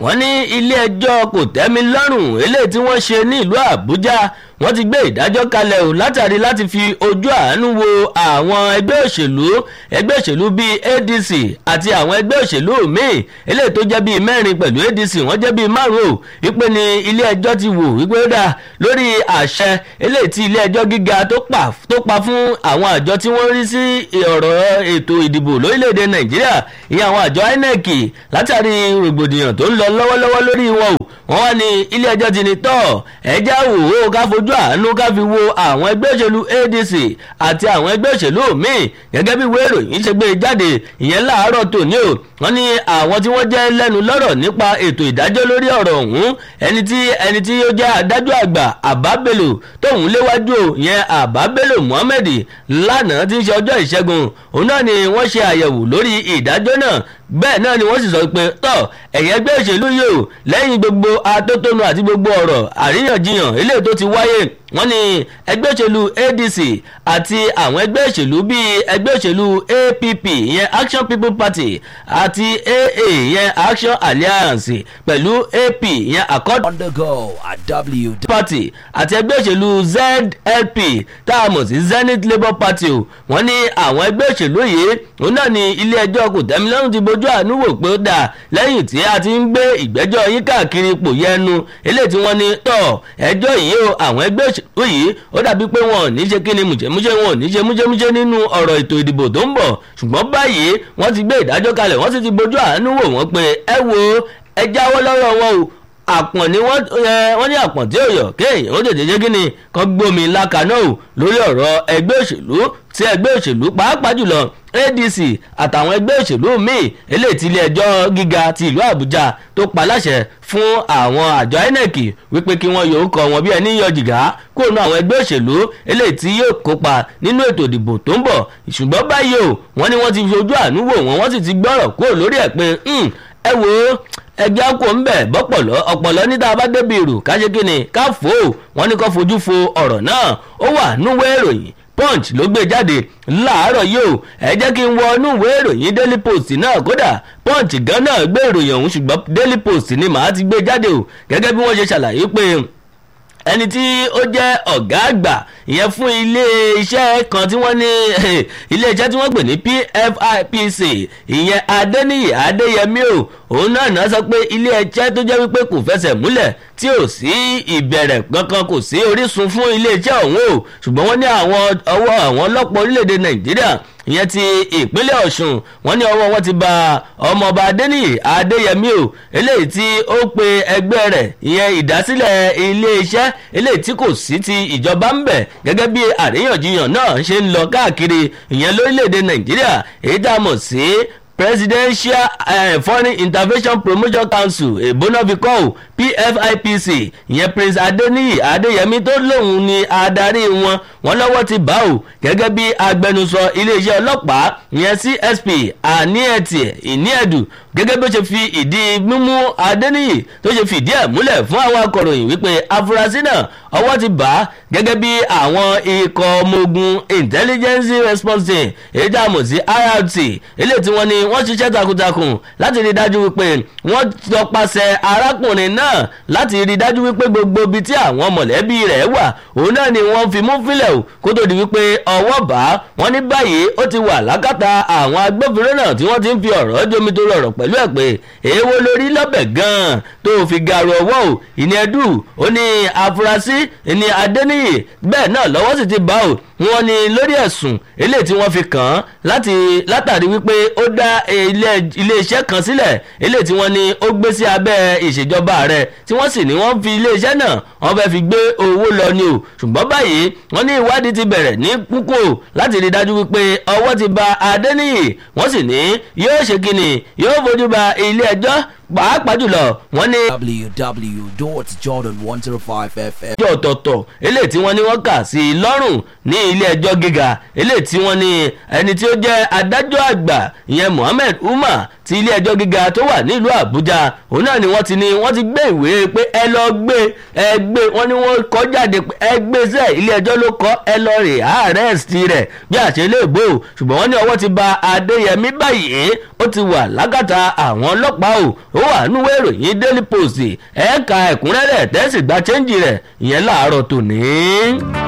wọ́n ní ilé ẹjọ́ kò tẹ́mi lọ́rùn eléyìí tí wọ́n ṣe ní ìlú àbújá wọ́n ti gbé ìdájọ́ kalẹ̀ o látàrí láti fi ojú àánú wo àwọn ẹgbẹ́ òṣèlú ẹgbẹ́ òṣèlú bíi adc àti àwọn ẹgbẹ́ òṣèlú míì eléyìí tó jẹ́ bíi mẹ́rin pẹ̀lú adc wọ́n jẹ́ bíi márùn-ún o wípé ni ilé ẹjọ́ ti wò wípé ó dà lórí àṣẹ eléyìí tí ilé ẹjọ́ gíga tó pa tó pa fún àwọn àjọ tí wọ́n rí sí ọ̀rọ̀ ètò ìdìbò lórílẹ̀‐èdè nàìjíríà ìyẹn àwọn àjọ inec látàrí rògbòdìyàn tó ń lọ lọ́wọ́lọ́wọ́ lórí wọn o wọ́n wá ní ilé ẹjọ́ ti ní tọ́ ẹjá wò ó ká fojú àánú ká fi wo àwọn ẹgbẹ́ òṣèlú adc àti àwọn ẹgbẹ́ òṣèlú míì gẹ́gẹ́ bí ìwé ìròyìn ṣe gbé jáde ìyẹn láàárọ̀ tòní o wọ́n ní àwọn tí wọ́n jẹ́ lẹ́nu lọ́rọ̀ nípa ètò ìdájọ́ lórí ọ̀rọ̀ ọ̀hún ẹni tí ẹni tí ó jẹ́ adájọ́ àgbà àbábẹ́lò tóun léwájú o ìyẹn àbábẹ́lò muhammed lánàá tí ń ṣe ọjọ́ ìṣẹ́gun òun náà ni wọ́n ṣe àyẹ̀wò lórí ìdájọ́ náà bẹ́ẹ̀ náà ni wọ́n sì sọ pé tọ́ ẹ̀yẹ́ ẹgbẹ́ òṣèlú yìí o lẹ́yìn gbogbo atótónu àti gbogbo ọ̀rọ̀ àríyànjiyàn eléyìí tó ti wáyé wọ́n ní ẹgbẹ́ òṣèlú adc àti àwọn ẹgbẹ́ òṣèlú bíi ẹgbẹ́ òṣèlú app ìyẹn action people party àti aa ìyẹn action alliance pẹ̀lú ap ìyẹn accord undergo at w party àti ẹgbẹ́ òṣèlú zlp tá a mọ̀ sí zenith labour party o wọ́n ní àwọn ẹgbẹ́ òṣèlú yìí òun náà ni ilé ẹjọ́ kò tẹ́milọ́rùn ti bójú àánú wò pé ó dà lẹ́yìn tí a ti ń gbé ìgbẹ́jọ́ yín káàkiri ipò yẹnu eléyìí tí wọ́n ní tọ̀ ẹjọ́ yìí o àwọn ẹgbẹ́ òṣèlú yìí ó dàbí pé wọn ò ní ṣe kíni mùjẹ́mújẹ́ wọn ò ní ṣe mújẹ́mújẹ́ nínú ọ̀rọ̀ ètò ìdìbò tó ń bọ̀ ṣùgbọ́n báyìí wọ́n ti gbé ìdájọ́ kalẹ̀ wọ́n sì ti bójú àánú wò wọ́n pé ẹ wo ẹ jáwọ́ lọ́rọ̀ wọn o àpọ̀n ni wọ́n wọ́n ní àpọ̀n tí ò yọ̀ kéèyàn ó tètè ṣe kíni kan gbómi lákaná o lórí ọ̀rọ̀ ẹgbẹ́ òṣèlú tí ẹgbẹ́ òṣèlú pàápàá jùlọ adc àtàwọn ẹgbẹ́ òṣèlú míì eléyìí tí ilé ẹjọ́ gíga ti ìlú àbújá tó pa láṣẹ fún àwọn àjọ inec wípé kí wọ́n yòó kọ wọn bí ẹni yọ jìgá kúrò ní àwọn ẹgbẹ́ òṣèlú eléyìí tí yóò kópa nínú ètò ìdìbò tó ń bọ̀ ṣùgbọ́n báyìí o wọ́n ní wọ́n ti fi ojú àánú wò wọ́n wọ́n sì ti gbọ́rọ̀ kúrò lórí ẹ̀ pé ẹ wò ó ẹgbẹ́ àkó ń bẹ̀ bọ́pọ̀lọ́ ọ̀pọ̀lọ́ níta bá débi ìrù ká ṣe kíni ká fò ó wọ́n ní kó fojú fo ọ̀rọ̀ náà ó wà núwèé ìròyìn punch ló gbé jáde láàárọ̀ yìí o ẹ jẹ́ kí n wọ inú ìwé ìròyìn daily post náà kódà punch gan náà gbé ìròyìn ọ̀hún ṣùgbọ́n daily post ni màá ti gbé jáde o gẹ́gẹ́ bí wọ́n ṣe ṣàlàyé pé ẹni tí ó jẹ́ ọ̀gá àgbà ìyẹn fún ilé iṣẹ́ kan tí wọ́n ní ilé iṣẹ́ tí wọ́n pè ní pfipc ìyẹn adẹ́niyè adéyẹmí o òun náà náà sọ pé ilé iṣẹ́ tó jẹ́ wípé kò fẹsẹ̀ múlẹ̀ tí ò sí ìbẹ̀rẹ̀ kankan kò sí orísun fún ilé iṣẹ́ ọ̀hún o ṣùgbọ́n wọ́n ní àwọn ọwọ́ àwọn ọlọ́pàá orílẹ̀-èdè nàìjíríà ìyẹn ti ìpínlẹ̀ ọ̀ṣun wọ́n ní ọwọ́ wọn ti ba ọmọọba adéníyì adéyẹmí o eléyìí tí ó pe ẹgbẹ́ rẹ̀ ìyẹn ìdásílẹ̀ iléeṣẹ́ eléyìí tí kò sí ti ìjọba ń bẹ̀ gẹ́gẹ́ bí àríyànjiyàn náà ṣe ń lọ káàkiri ìyẹn lórílẹ̀‐èdè nàìjíríà èyí tá a mọ̀ sí presidential uh, foreign intervention promotion council èbónàfikọ́ ò pfipc ìyẹn prince adeniyi adeyemi tó lóun ni adarí wọn wọn lọ́wọ́ ti bá ò gẹ́gẹ́ bí agbẹnusọ iléeṣẹ́ ọlọ́pàá ìyẹn csp aniẹtì ìníẹ̀dù gẹ́gẹ́ bí ó ṣe fi ìdí mímú adeniyi tó ṣe fìdí ẹ̀ múlẹ̀ fún àwọn akọ̀ròyìn wípé afurasí náà ọwọ́ ti bá gẹ́gẹ́ bí àwọn ikọ̀ ọmọ ogun intelligence response team èyí tá a mọ̀ sí irt eléyìí tí wọ́n ní wọ́n ṣiṣẹ́ takuntakun láti rí dájú wípé wọ́n tọpasẹ̀ arákùnrin náà láti rí dájú wípé gbogbo ibi tí àwọn mọ̀lẹ́bí rẹ̀ wà òun náà ni wọ́n fi mú fílẹ̀ o kó tó di wípé ọwọ́ bá wọ́n ní báyìí ó ti wà lákàtà àwọn agbófinró náà tí wọ́n ti ń fi ọ̀rọ̀ jomi tó rọrọ̀ pẹ̀lú ẹ̀ pé èèwọ̀ lórí lọ́bẹ̀ gan-an tó fi garu ọwọ́ o ìní ẹdù ó ní afurasí ìní adẹ́niyè bẹ́ẹ̀ náà lọ́wọ́ sì ti bá o wọ́n ní lórí ẹ̀sùn eléyìí tí wọ́n fi kàn án láti látàrí wípé ó dá iléeṣẹ́ kan sílẹ̀ eléyìí tí wọ́n ní ó gbé sí abẹ́ ìṣèjọba rẹ̀ tí wọ́n sì ní wọ́n fi iléeṣẹ́ náà wọ́n fẹ́ fi gbé owó lọ ni o ṣùgbọ́n báyìí wọ́n ní ìwádìí ti bẹ̀rẹ̀ ní kúkú láti rí dájú wípé ọwọ́ ti ba adẹ́niyè wọ́n sì ní yóò ṣe kíni yóò fojú ba ilé ẹjọ́ pàápàá jùlọ wọ́n ní. www.jordan105fm. ẹjọ́ ọ̀tọ̀ọ̀tọ̀ eléyìí tí wọ́n ní wọ́n kà sí i lọ́rùn ní ilé ẹjọ́ gíga eléyìí tí wọ́n ní ẹni tí ó jẹ́ adájọ́ àgbà ìyẹn Mohammed Umar ti ilé ẹjọ́ gíga tó wà nílùú Àbújá òun náà ni wọ́n ti ní wọ́n ti gbé ìwé pé ẹ lọ gbé ẹ gbé wọ́n ní wọ́n kọ́ jáde pé ẹ gbé sẹ́ ilé ẹjọ́ ló kọ́ ẹ lọ rè arrest rẹ̀ bí àṣẹ lè bò ṣùgbọ́n wọ́n ní ọwọ́ ti ba Adéyẹmí báyìí ó ti wà lágàtà àwọn ọlọ́pàá o ó wà núwé ìròyìn daily post ẹ̀ka ẹ̀kúnrẹ́rẹ́ tẹ́sí gba chẹ́ńjì rẹ̀ ìyẹn láàárọ̀ tòní.